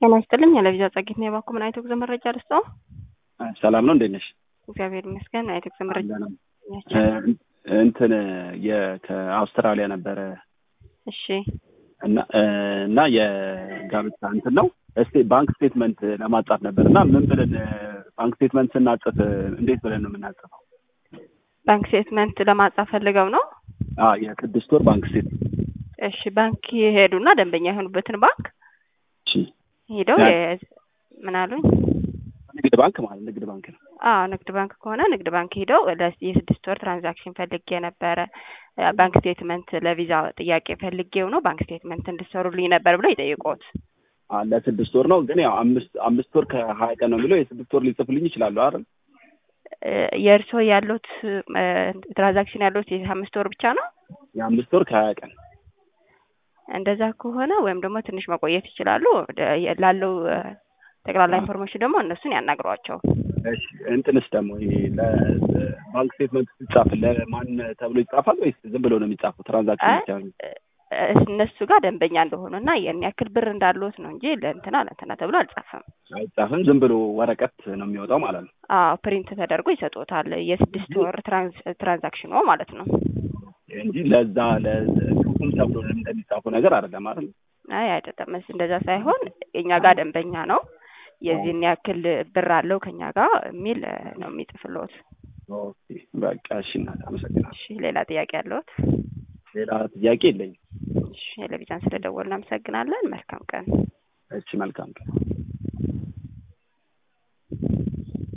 ጤና ይስጥልኝ። ያለቪዛ ጸጌት ነው የባኩ ምን አይነት ጉዞ መረጃ ልስጠው? ሰላም ነው፣ እንዴት ነሽ? እግዚአብሔር ይመስገን። አይነት ጉዞ መረጃ እንትን ከአውስትራሊያ ነበረ እሺ። እና እና የጋብቻ እንትን ነው እስቲ ባንክ ስቴትመንት ለማጻፍ ነበር እና ምን ብለን ባንክ ስቴትመንት ስናጽፍ እንዴት ብለን ነው የምናጽፈው? ባንክ ስቴትመንት ለማጻፍ ፈልገው ነው? አዎ የስድስት ወር ባንክ ስቴትመንት። እሺ ባንክ የሄዱና ደንበኛ የሆኑበትን ባንክ እሺ ሄደው ምን አሉኝ? ንግድ ባንክ ማለት ንግድ ባንክ ነው። አዎ ንግድ ባንክ ከሆነ ንግድ ባንክ ሄደው የስድስት ወር ትራንዛክሽን ፈልጌ ነበረ ባንክ ስቴትመንት ለቪዛ ጥያቄ ፈልጌው ነው ባንክ ስቴትመንት እንድሰሩልኝ ነበር ብለው ይጠይቁት። ለስድስት ወር ነው ግን ያው አምስት አምስት ወር ከሀያ ቀን ነው የሚለው የስድስት ወር ሊጽፍልኝ ይችላሉ አይደል? የእርስዎ ያሉት ትራንዛክሽን ያሉት የአምስት ወር ብቻ ነው? የአምስት ወር ከሀያ ቀን እንደዛ ከሆነ ወይም ደግሞ ትንሽ መቆየት ይችላሉ። ላለው ጠቅላላ ኢንፎርሜሽን ደግሞ እነሱን ያናግሯቸው። እሺ እንትንስ ደግሞ ይሄ ለባንክ ስቴትመንት ሲጻፍ ለማን ተብሎ ይጻፋል ወይስ ዝም ብሎ ነው የሚጻፈው? ትራንዛክሽን ብቻ ነው እነሱ ጋር ደንበኛ እንደሆኑ እና ያን ያክል ብር እንዳሉት ነው እንጂ ለእንትና ለእንትና ተብሎ አልጻፈም። አይጻፍም። ዝም ብሎ ወረቀት ነው የሚወጣው ማለት ነው። አዎ ፕሪንት ተደርጎ ይሰጡታል። የስድስት ወር ትራንዛክሽኑ ማለት ነው እንጂ ለዛ ለሁም ተብሎ እንደሚጻፉ ነገር አይደለም አይደል? አይ አይደለም። እንደዛ ሳይሆን እኛ ጋር ደንበኛ ነው የዚህን ያክል ብር አለው ከኛ ጋር የሚል ነው የሚጽፍልዎት። ኦኬ በቃ እሺ፣ እናት አመሰግናለሁ። እሺ ሌላ ጥያቄ አለዎት? ሌላ ጥያቄ የለኝም። እሺ ቴሌቪዥን ስለደወልን እናመሰግናለን። መልካም ቀን። እሺ መልካም ቀን።